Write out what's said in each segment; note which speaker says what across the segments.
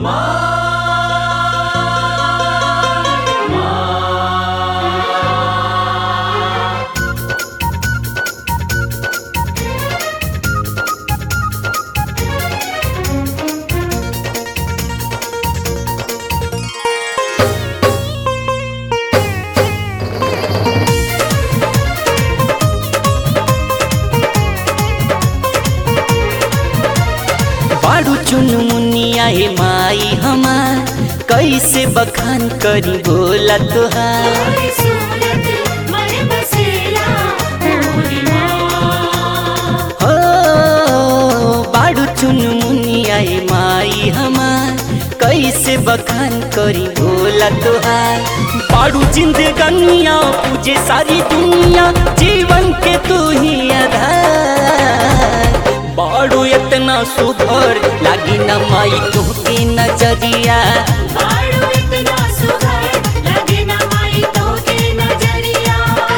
Speaker 1: बाड़ू चुन मुनिया हे माई हमार कैसे बखान करी बोला तुहार
Speaker 2: तोरी सूरत मन बसेला मोरी माँ
Speaker 1: हो बाड़ू चुन मुनिया हे माई हमार कैसे बखान करी बोला तुहार बाड़ू जिंदगनिया पूजे सारी दुनिया जीवन के तू ही आधार बाड़ू इतना सुघर लागी न माई तुहके नजरिया
Speaker 2: बाड़ू इतना सुघर लगे ना माई तो के नजरिया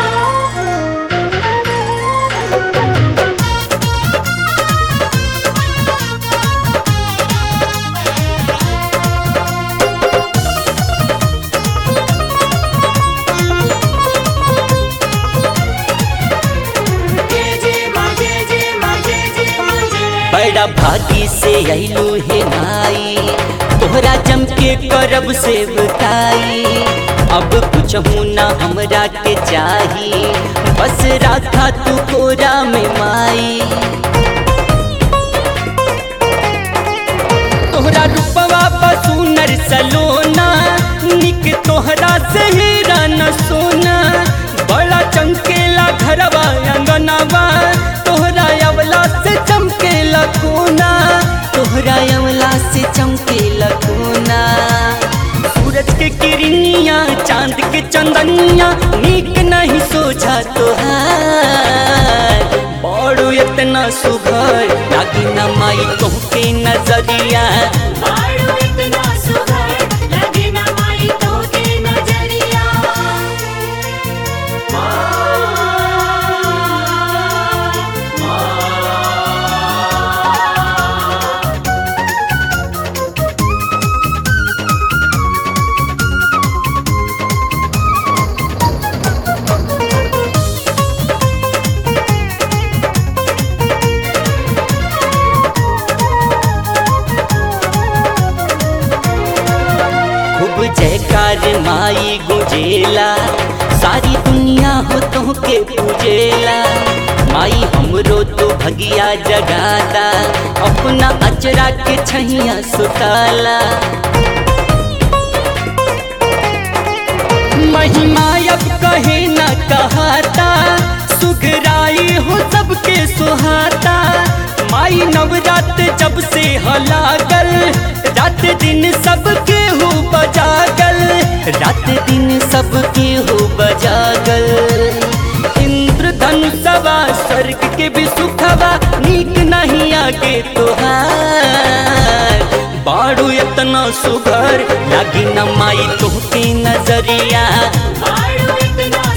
Speaker 2: जय जय माँ जय जय माँ जय जय माँ जय
Speaker 1: बड़ा भागी से अइलू हे माई तोहरा जम के करब से बताई अब कुछ ना हमरा के चाही बस राखा तू कोरा में माई तोहरा रूपवा बसुनर सलोना निक तोहरा से हीरा न सोना बड़ा चमकेला घरवा अंगनवा तोहरा अवला से चमकेला कोना तोहरा अवला से चमकेला कोना सूरज के किरनिया चांद के चंदनिया नीक नहीं सोचा तोहार बड़ो इतना सुघर लागी न माई तोहके नजरिया
Speaker 2: बाड़ू इतना सुघर लगे ना माई तो के नजरिया
Speaker 1: खूब जयकार माई गुजेला सारी दुनिया हो तोहके पूजेला माई हमरो तो भगिया जगाता अपना अचरा के छैया सुताला महिमा अब कहे न कहाता सुगराई हो सबके सुहाता माई नवरात जब से हलागल रात दिन सबके हो बजागल रात दिन सबके हो बजागल इंद्र धनुषवा स्वर्ग के भी सुखवा नीक नहीं आगे तोहार बाड़ू इतना सुघर लागी न माई तोहके नजरिया
Speaker 2: बाड़ू इतना